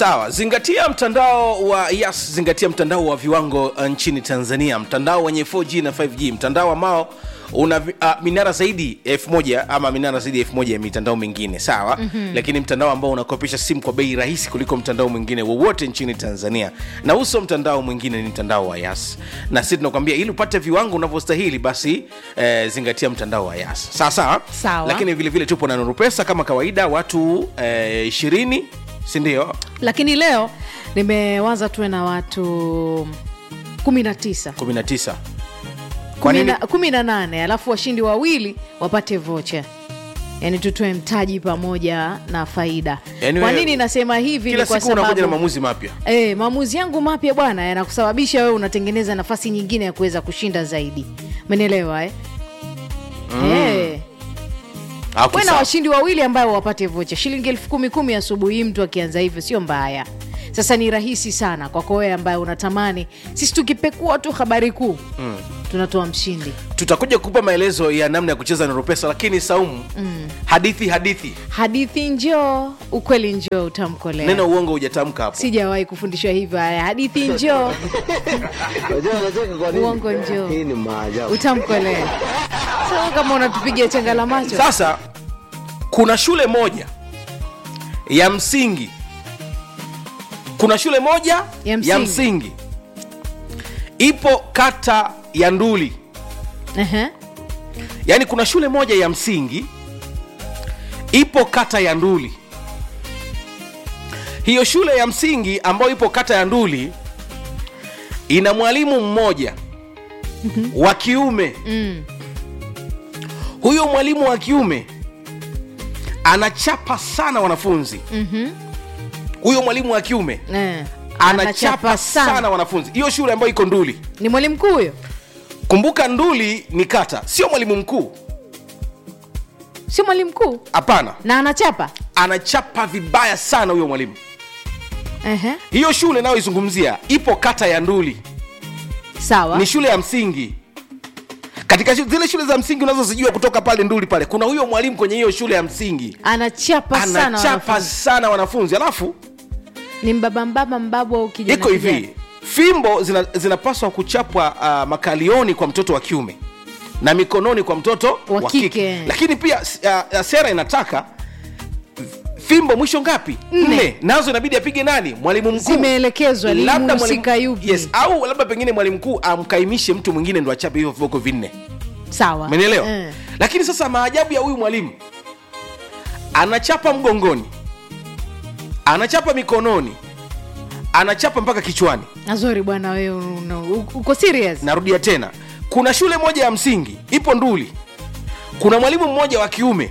sawa zingatia mtandao wa yas zingatia mtandao wa viwango uh, nchini tanzania mtandao wenye 4g na 5g mtandao ambao una vi- uh, minara zaidi ya elfu moja ama minara zaidi ya elfu moja ya mitandao mingine sawa mm-hmm. lakini mtandao ambao unakopesha simu kwa bei rahisi kuliko mtandao mwingine wowote nchini tanzania na uso mtandao mwingine ni mtandao wa yas na sisi tunakwambia ili upate viwango unavyostahili basi eh, zingatia mtandao wa yas sawa sawa Sawa. lakini vile vile tupo na nuru pesa kama kawaida watu eh, ishirini sindio lakini leo nimewaza tuwe na watu 19 19 kwa Kumi nini na- kumi na nane alafu washindi wawili wapate vocha yaani tutoe mtaji pamoja na faida Yaani kwa wewe- nini nasema hivi kila ni kwa siku unakuja na sababu maamuzi mapya E, maamuzi yangu mapya bwana yanakusababisha wewe unatengeneza nafasi nyingine ya kuweza kushinda zaidi umenielewa eh? mm. e, Ah, okay, we na sawa. washindi wawili ambayo wapate vocha shilingi elfu kumi kumi asubuhi hii mtu akianza hivyo sio mbaya sasa ni rahisi sana kwako wewe ambaye unatamani sisi tukipekua tu habari kuu mm. tunatoa mshindi tutakuja kukupa maelezo ya namna ya kucheza nuru pesa lakini saumu mm. hadithi hadithi hadithi njoo ukweli njoo utamkolea neno uongo hujatamka hapo sijawahi kufundishwa hivyo haya hadithi njoo Unajua unacheka kwa nini? Uongo njoo. Hii ni maajabu. utamkolea sasa kama unatupigia changa la macho sasa kuna shule moja ya msingi kuna shule moja Ya msingi. ya msingi ipo kata ya nduli Ehe. yaani kuna shule moja ya msingi ipo kata ya nduli hiyo shule ya msingi ambayo ipo kata ya nduli ina mwalimu mmoja wa kiume Mm. huyo mwalimu wa kiume anachapa sana wanafunzi Mhm. huyo mwalimu wa kiume Eh. anachapa sana wanafunzi hiyo shule ambayo iko nduli ni mwalimu mkuu huyo kumbuka nduli ni kata sio mwalimu mkuu sio mwalimu mkuu hapana na anachapa anachapa vibaya sana huyo mwalimu Ehe. hiyo shule nayoizungumzia ipo kata ya nduli sawa ni shule ya msingi katika shu- zile shule za msingi unazozijua kutoka pale nduli pale kuna huyo mwalimu kwenye hiyo shule ya msingi anachapa sana anachapa wanafunzi. sana wanafunzi alafu ni mbaba mbaba mbabu au kijana iko hivi kijana. fimbo zina- zinapaswa kuchapwa uh, makalioni kwa mtoto wa kiume na mikononi kwa mtoto Wa wa kike. kike lakini pia uh, uh, sera inataka fimbo mwisho ngapi Nne. nazo inabidi apige nani mwalimu mkuu Zimeelekezwa, ni Labda mhusika mwalimu- yupi. yes, au labda pengine mwalimu mkuu amkaimishe mtu mwingine ndo achape hivyo viboko vinne sawa umenielewa Eh. lakini sasa maajabu ya huyu mwalimu anachapa mgongoni anachapa mikononi anachapa mpaka kichwani nazori bwana wewe una- u- uko serious narudia tena kuna shule moja ya msingi ipo nduli kuna mwalimu mmoja wa kiume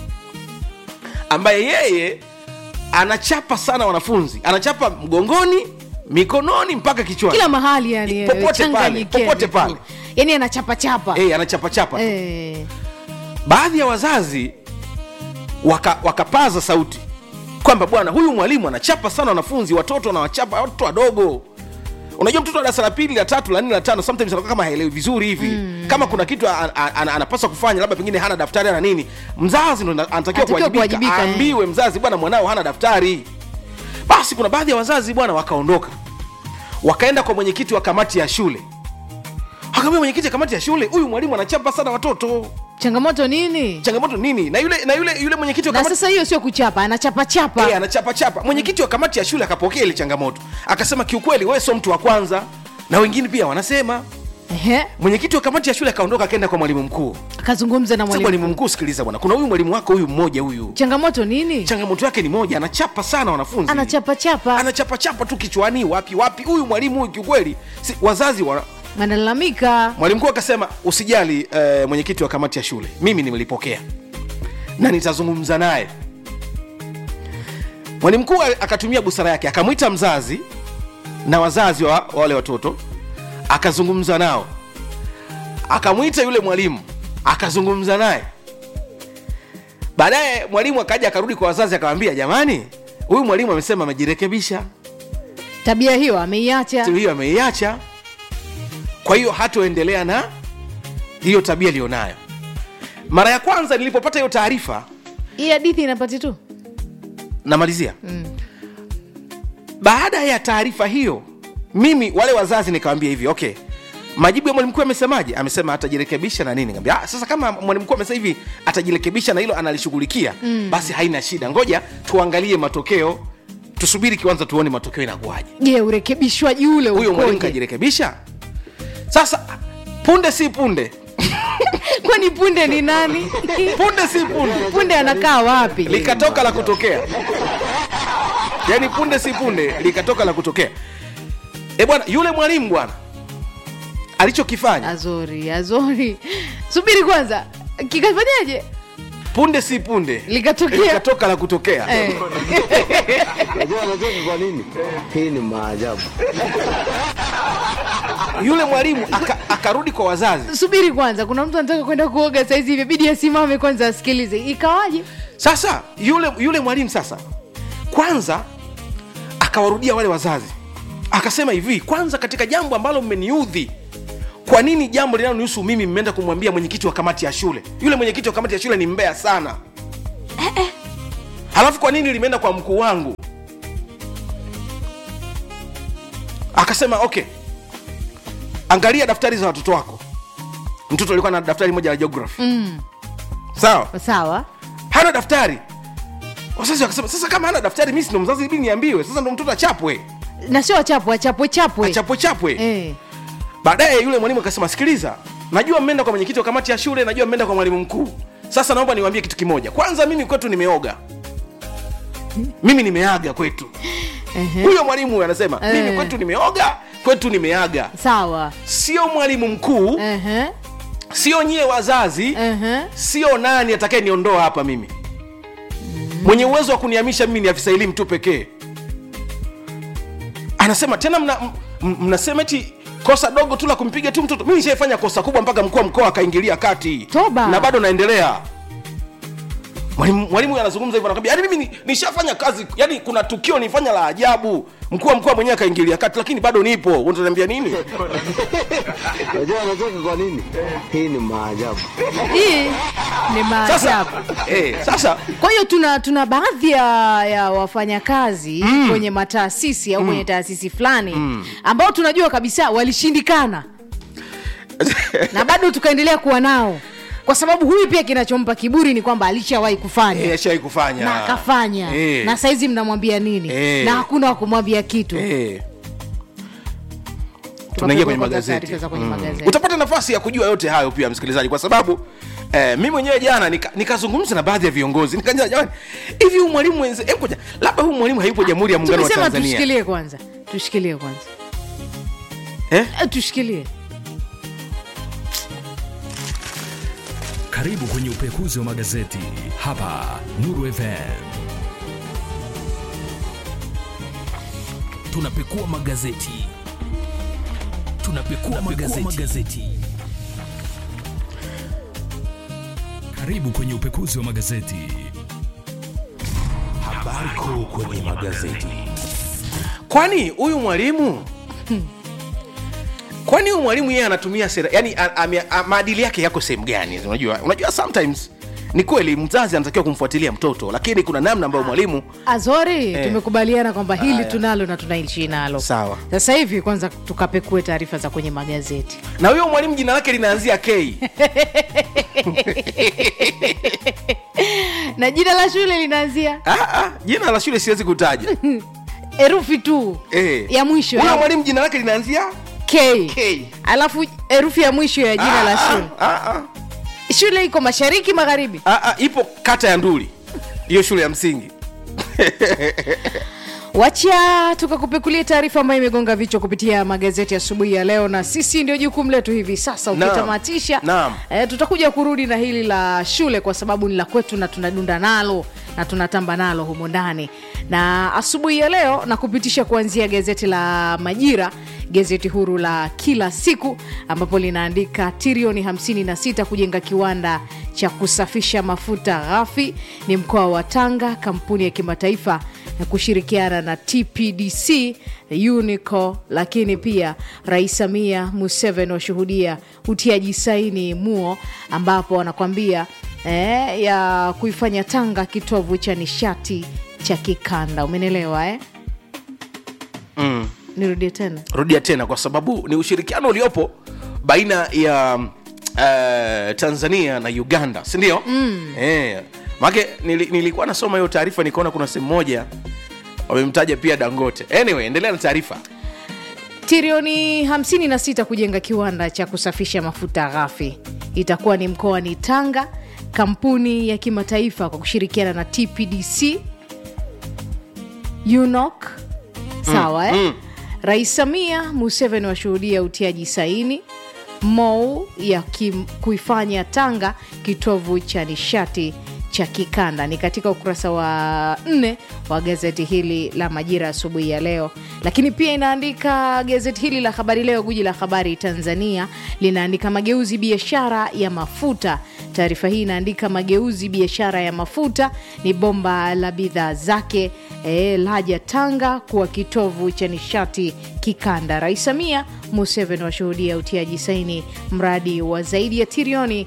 ambaye yeye anachapa sana wanafunzi anachapa mgongoni mikononi mpaka kichwani kila mahali yani Popote pale, changanyikeni popote tu. pale. yani anachapachapa hey, anachapachapa Eh. baadhi ya wazazi waka, wakapaza sauti kwamba bwana huyu mwalimu anachapa sana wanafunzi watoto anawachapa watoto wadogo unajua mtoto wa darasa la pili la tatu la nne la tano sometimes anakuwa kama haelewi vizuri hivi mm. kama kuna kitu an, an, an, anapaswa kufanya labda pengine hana daftari ana nini mzazi ndo anatakiwa Anatakiwa kuwajibika kuwajibika, eh. aambiwe mzazi bwana mwanao hana daftari basi kuna baadhi ya wazazi bwana wakaondoka wakaenda kwa mwenyekiti wa kamati ya shule akamwambia mwenyekiti wa kamati ya shule huyu mwalimu anachapa sana watoto changamoto nini changamoto nini na yule na yule yule mwenyekiti wa na kamati sasa hiyo sio kuchapa anachapachapa Eh, anachapa chapa mwenyekiti wa kamati ya shule akapokea ile changamoto akasema kiukweli wewe sio mtu wa kwanza na wengine pia wanasema Ehe. mwenyekiti wa kamati ya shule akaondoka akaenda kwa mwalimu mkuu akazungumza na Sasa mwalimu mwalimu mkuu sikiliza bwana kuna huyu mwalimu wako huyu mmoja huyu changamoto nini changamoto yake ni moja anachapa sana wanafunzi anachapachapa anachapachapa tu kichwani wapi wapi huyu mwalimu huyu kiukweli si, wazazi wana, wanalalamika mwalimu mkuu akasema usijali eh, mwenyekiti wa kamati ya shule mimi nimelipokea na nitazungumza naye mwalimu mkuu akatumia busara yake akamwita mzazi na wazazi wa wa wale watoto akazungumza nao akamwita yule mwalimu akazungumza naye baadaye mwalimu akaja akarudi kwa wazazi akamwambia jamani huyu mwalimu amesema amejirekebisha tabia hiyo ameiacha Siku hiyo ameiacha kwa hiyo hatoendelea na hiyo tabia iliyonayo mara ya kwanza nilipopata hiyo taarifa hii hadithi inapati tu namalizia mm. baada ya taarifa hiyo mimi wale wazazi nikawambia hivi okay majibu ya mwalimu mkuu amesemaje amesema atajirekebisha na nini Nikamwambia, ah, sasa kama mwalimu mkuu amesema hivi atajirekebisha na hilo analishughulikia mm. basi haina shida ngoja tuangalie matokeo tusubiri kwanza tuone matokeo inakuwaje je urekebishwaji ule huyo mwalimu ukoje kajirekebisha sasa punde si punde kwani punde ni nani punde si punde punde anakaa wapi likatoka la kutokea yaani punde si punde likatoka la kutokea e bwana yule mwalimu bwana alichokifanya azori azori subiri kwanza kikafanyaje punde si punde Likatokea. likatoka la kutokea eh. Unajua anacheka kwa nini? Hii ni maajabu. yule mwalimu aka- akarudi kwa wazazi subiri kwanza kuna mtu anataka kwenda kuoga saizi hivi bidi asimame kwanza asikilize ikawaje sasa yule yule mwalimu sasa kwanza akawarudia wale wazazi akasema hivi kwanza katika jambo ambalo mmeniudhi kwa nini jambo linalonihusu mimi mmeenda kumwambia mwenyekiti wa kamati ya shule yule mwenyekiti wa kamati ya shule ni mbea sana halafu kwa nini limeenda kwa mkuu wangu akasema okay angalia daftari za watoto wako mtoto alikuwa na daftari moja la geography mm. sawa sawa hana daftari wazazi wakasema sasa kama hana daftari mi sindo mzazi ibidi niambiwe sasa ndo mtoto achapwe na sio achapwe achapwe chapwe achapwe chapwe eh. baadaye yule mwalimu akasema sikiliza najua mmeenda kwa mwenyekiti wa kamati ya shule najua mmeenda kwa mwalimu mkuu sasa naomba niwaambie kitu kimoja kwanza mimi kwetu nimeoga mimi nimeaga kwetu Ehe. huyo mwalimu huyo anasema Eh. mimi kwetu nimeoga kwetu nimeaga sawa sio mwalimu mkuu Ehe. sio nyie wazazi Ehe. sio nani atakaye niondoa hapa mimi mwenye uwezo wa kunihamisha mimi ni afisa elimu tu pekee anasema tena mna, m- m- mnasema eti kosa dogo tu la kumpiga tu mtoto mimi nishaifanya kosa kubwa mpaka mkuu wa mkoa akaingilia kati Toba. na bado naendelea mwalimu mwalimu huyu anazungumza hivyo anakwambia yani mimi ni- nishafanya kazi yani kuna tukio nifanya la ajabu mkuu wa mkoa mwenyewe akaingilia kati lakini bado nipo unataniambia nini Unajua anacheka kwa nini? Hii ni maajabu. hii ni sasa maajabu eh, sasa kwa hiyo tuna tuna baadhi ya, ya wafanyakazi mm. kwenye mataasisi au mm. kwenye taasisi fulani mm. ambao tunajua kabisa walishindikana na bado tukaendelea kuwa nao kwa sababu huyu pia kinachompa kiburi ni kwamba alishawahi kufanya eh, ashawai kufanya na akafanya Eh. na saizi mnamwambia nini Eh. na hakuna wa kumwambia kitu Eh. Tukapekua tunaingia kwenye kwanza magazeti taarifa za kwenye magazeti. utapata nafasi ya kujua yote hayo pia msikilizaji kwa sababu eh, mi mwenyewe jana nika- nikazungumza na baadhi ya viongozi nikajua jamani hivi huu mwalimu wenze hebu ngoja, labda huu mwalimu hayupo jamhuri ya muungano wa tumesema tanzania tushikilie kwanza tushikilie kwanza eh? Eh, tushikilie Karibu kwenye upekuzi wa magazeti hapa Nuru FM. Tunapekua magazeti, tunapekua, magazeti. magazeti. Karibu kwenye upekuzi wa magazeti. Habari kuu kwenye magazeti. kwani huyu mwalimu kwani huyu mwalimu yeye anatumia sera yani a- ame- a- maadili yake yako sehemu gani unajua unajua sometimes ni kweli mzazi anatakiwa kumfuatilia mtoto lakini kuna namna ambayo mwalimu azori Eh. tumekubaliana kwamba hili Haya. tunalo na tunaishi nalo Sawa. sasa hivi kwanza tukapekue taarifa za kwenye magazeti na huyo mwalimu jina lake linaanzia k na jina la shule linaanzia ah, ah, jina la shule siwezi kutaja herufi tu Eh. ya mwisho huyo ya mwalimu jina lake linaanzia K. K. alafu herufi ya mwisho ya jina Ah, la ah, shule ah, ah. shule iko mashariki magharibi Ah, ah, ipo kata ya nduli hiyo shule ya msingi wacha tukakupekulia taarifa ambayo imegonga vichwa kupitia magazeti asubuhi ya leo na sisi ndio jukumu letu hivi sasa Naam. ukitamatisha Naam. e, tutakuja kurudi na hili la shule kwa sababu ni la kwetu na tunadunda nalo na tunatamba nalo humo ndani na asubuhi ya leo na kupitisha kuanzia gazeti la majira gazeti huru la kila siku ambapo linaandika trilioni 56 kujenga kiwanda cha kusafisha mafuta ghafi ni mkoa wa tanga kampuni ya kimataifa na kushirikiana na tpdc unico lakini pia rais samia museveni washuhudia utiaji saini muo ambapo wanakwambia eh, ya kuifanya tanga kitovu cha nishati cha kikanda umenelewa eh? mm. nirudie tena rudia tena kwa sababu ni ushirikiano uliopo baina ya uh, tanzania na uganda sindio mm. eh, make nili, nilikuwa nasoma hiyo taarifa nikaona kuna sehemu moja wamemtaja pia dangote anyway endelea na taarifa trilioni 56 kujenga kiwanda cha kusafisha mafuta ghafi itakuwa ni mkoani tanga kampuni ya kimataifa kwa kushirikiana na tpdc unok sawa eh? mm. rais samia museveni washuhudia utiaji saini mou ya kim, kuifanya tanga kitovu cha nishati cha kikanda ni katika ukurasa wa nne wa gazeti hili la majira asubuhi ya leo lakini pia inaandika gazeti hili la habari leo guji la habari tanzania linaandika mageuzi biashara ya mafuta taarifa hii inaandika mageuzi biashara ya mafuta ni bomba la bidhaa zake e, laja tanga kuwa kitovu cha nishati kikanda rais samia museveni washuhudia utiaji saini mradi wa zaidi ya trilioni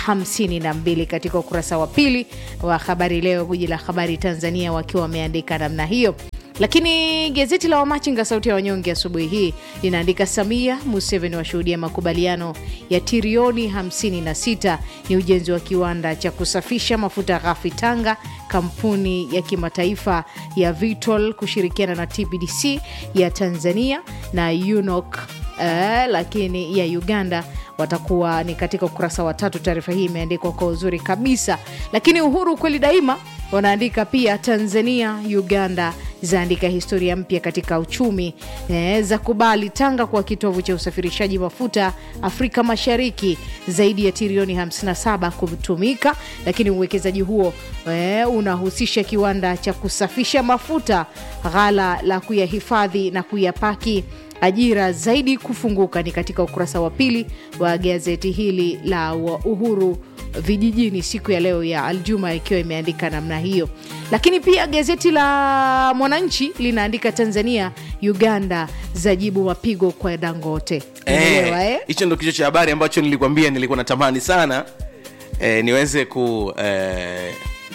52 katika ukurasa wa pili wa habari leo guji la habari tanzania wakiwa wameandika namna hiyo lakini gazeti la wamachinga sauti ya wanyonge asubuhi hii linaandika samia museveni washuhudia makubaliano ya trilioni 56 ni ujenzi wa kiwanda cha kusafisha mafuta ghafi tanga kampuni ya kimataifa ya vitol kushirikiana na tbdc ya tanzania na unok uh, lakini ya uganda watakuwa ni katika ukurasa wa tatu taarifa hii imeandikwa kwa uzuri kabisa lakini uhuru kweli daima wanaandika pia tanzania uganda zaandika historia mpya katika uchumi e, za kubali tanga kuwa kitovu cha usafirishaji mafuta afrika mashariki zaidi ya trilioni 57 kutumika lakini uwekezaji huo e, unahusisha kiwanda cha kusafisha mafuta ghala la kuyahifadhi na kuyapaki ajira zaidi kufunguka ni katika ukurasa wa pili wa gazeti hili la wa uhuru vijijini siku ya leo ya aljuma ikiwa imeandika namna hiyo lakini pia gazeti la mwananchi linaandika tanzania uganda zajibu mapigo kwa dangote Umeelewa, Eh, eh? hicho ndo kichwa cha habari ambacho nilikwambia nilikuwa natamani sana eh, niweze ku eh,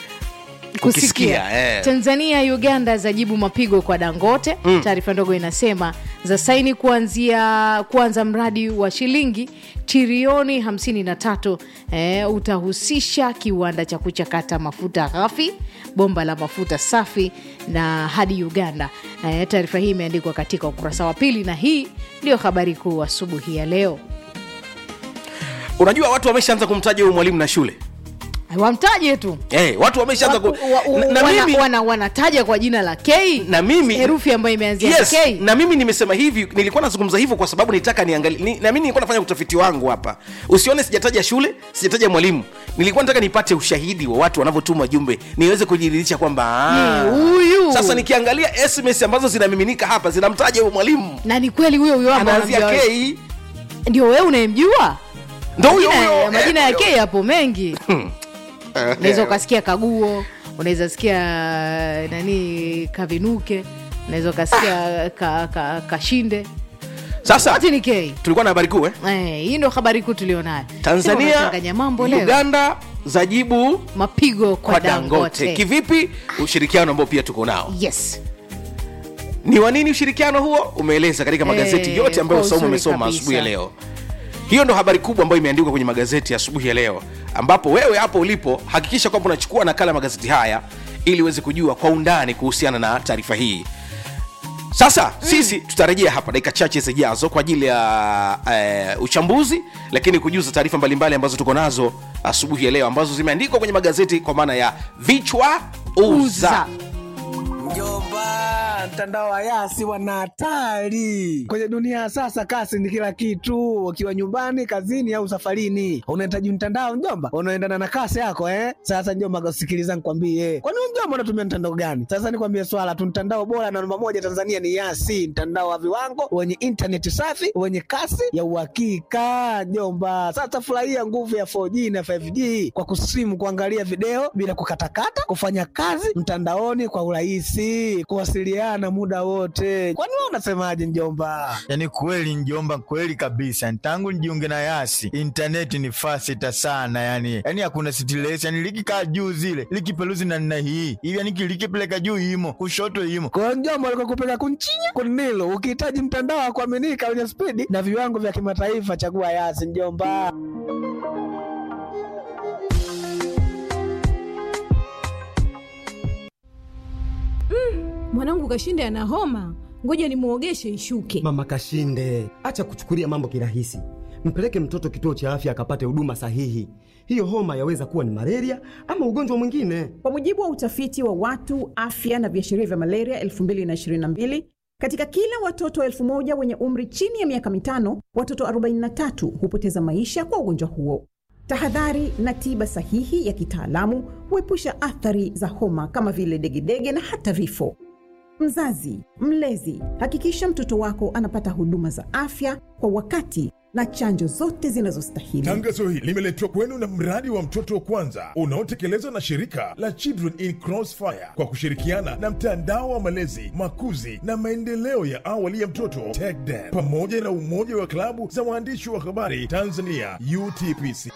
kukisikia eh. tanzania uganda zajibu mapigo kwa dangote mm. taarifa ndogo inasema za saini kuanzia kuanza mradi wa shilingi trilioni 53 eh, utahusisha kiwanda cha kuchakata mafuta ghafi bomba la mafuta safi na hadi uganda eh, taarifa hii imeandikwa katika ukurasa wa pili na hii ndio habari kuu asubuhi ya leo unajua watu wameshaanza kumtaja huyu mwalimu na shule wamtaje tu eh, watu wameshaanza ku... Wa- wa- na, na wana- mimi wana- wanataja kwa jina la k na mimi herufi ambayo imeanzia yes, k na mimi nimesema hivi nilikuwa nazungumza hivyo kwa sababu nitaka niangalie ni, na mimi nilikuwa nafanya utafiti wangu hapa usione sijataja shule sijataja mwalimu nilikuwa nataka nipate ushahidi wa watu wanavyotuma jumbe niweze kujiridhisha kwamba ah, Ni huyu. sasa nikiangalia sms ambazo zinamiminika hapa zinamtaja huyo mwalimu na ni kweli huyo huyo ambao anaanzia unamjua wewe. k ndio wewe unayemjua ndo huyo Majina ya- huyo majina ya eh, k yapo mengi eh, unaweza ukasikia kaguo unaweza sikia nani kavinuke unaweza ukasikia ka, ka, kashinde sasa wote ni k tulikuwa na habari kuu eh? Eh, hii ndo habari kuu tulionayo Sema tanzania unachanganya mambo leo uganda zajibu mapigo kwa, kwa dangote dangote, kivipi ushirikiano ambao pia tuko nao yes ni wa nini ushirikiano huo umeeleza katika magazeti Eh, yote ambayo kwa saumu uzuri umesoma kabisa. asubuhi ya leo hiyo ndo habari kubwa ambayo imeandikwa kwenye magazeti ya asubuhi ya leo ambapo wewe hapo ulipo hakikisha kwamba unachukua nakala ya magazeti haya ili uweze kujua kwa undani kuhusiana na taarifa hii sasa mm. sisi tutarejea hapa dakika chache zijazo kwa ajili ya uh, uchambuzi lakini kujuza taarifa mbalimbali ambazo tuko nazo asubuhi ya leo ambazo zimeandikwa kwenye magazeti kwa maana ya vichwa uza, uza Mjomba, mtandao wa Yasi wana hatari kwenye dunia ya sasa. Kasi ni kila kitu, ukiwa nyumbani, kazini au safarini, unahitaji mtandao mjomba, unaendana na kasi yako eh. Sasa mjomba, sikiliza nikwambie, kwani wewe mjomba unatumia mtandao gani? Sasa nikwambie swala tu, mtandao bora na namba moja Tanzania ni Yasi, mtandao wa viwango wenye intaneti safi wenye kasi ya uhakika mjomba. Sasa furahia nguvu ya 4G na 5G kwa kusimu, kuangalia video bila kukatakata, kufanya kazi mtandaoni kwa urahisi, kuwasiliana tunawasikiliana muda wote. Kwani wewe unasemaje mjomba? Yaani kweli njomba, kweli kabisa. Tangu nijiunge na Yasi intaneti ni fasita sana, yani yani hakuna stress, yani likikaa juu zile likipeluzi na nina hii hivi, yani likipeleka juu imo kushoto imo Kwa hiyo mjomba, alikuwa kupeka kunchinya kunilo. Ukihitaji mtandao wa kuaminika wenye spidi na viwango vya kimataifa, chagua Yasi mjomba. mwanangu kashinde ana homa ngoja nimwogeshe ishuke Mama Kashinde, acha kuchukulia mambo kirahisi. Mpeleke mtoto kituo cha afya akapate huduma sahihi. Hiyo homa yaweza kuwa ni malaria ama ugonjwa mwingine. Kwa mujibu wa utafiti wa watu afya na viashiria vya malaria 2022 katika kila watoto elfu moja wenye umri chini ya miaka mitano, watoto 43 hupoteza maisha kwa ugonjwa huo. Tahadhari na tiba sahihi ya kitaalamu huepusha athari za homa kama vile degedege na hata vifo. Mzazi, mlezi, hakikisha mtoto wako anapata huduma za afya kwa wakati na chanjo zote zinazostahili. Tangazo hili limeletwa kwenu na mradi wa mtoto wa kwanza unaotekelezwa na shirika la Children in Crossfire kwa kushirikiana na mtandao wa malezi, makuzi na maendeleo ya awali ya mtoto TECDEM pamoja na umoja wa klabu za waandishi wa habari Tanzania UTPC.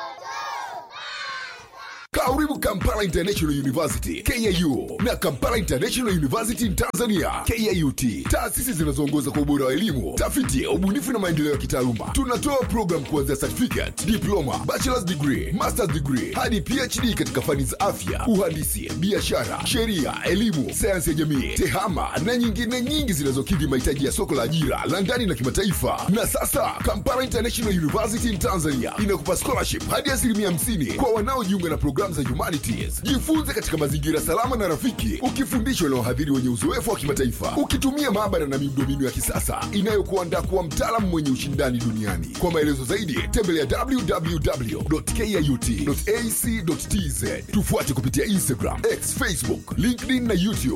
Karibu Kampala International University KIU na Kampala International University in Tanzania KIUT, taasisi zinazoongoza kwa ubora wa elimu, tafiti, ubunifu na maendeleo ya kitaaluma. Tunatoa program kuanzia certificate, diploma, bachelor's degree, master's degree hadi PhD katika fani za afya, uhandisi, biashara, sheria, elimu, sayansi ya jamii, tehama na nyingine nyingi zinazokidhi mahitaji ya soko la ajira la ndani na kimataifa. Na sasa Kampala International University in Tanzania inakupa scholarship hadi asilimia 50 kwa wanaojiunga na programu za humanities. Jifunze katika mazingira salama na rafiki, ukifundishwa na wahadhiri wenye uzoefu wa kimataifa, ukitumia maabara na miundombinu ya kisasa inayokuandaa kuwa mtaalamu mwenye ushindani duniani. Kwa maelezo zaidi, tembelea www.kiut.ac.tz. Tufuate kupitia Instagram, X, Facebook, LinkedIn na YouTube.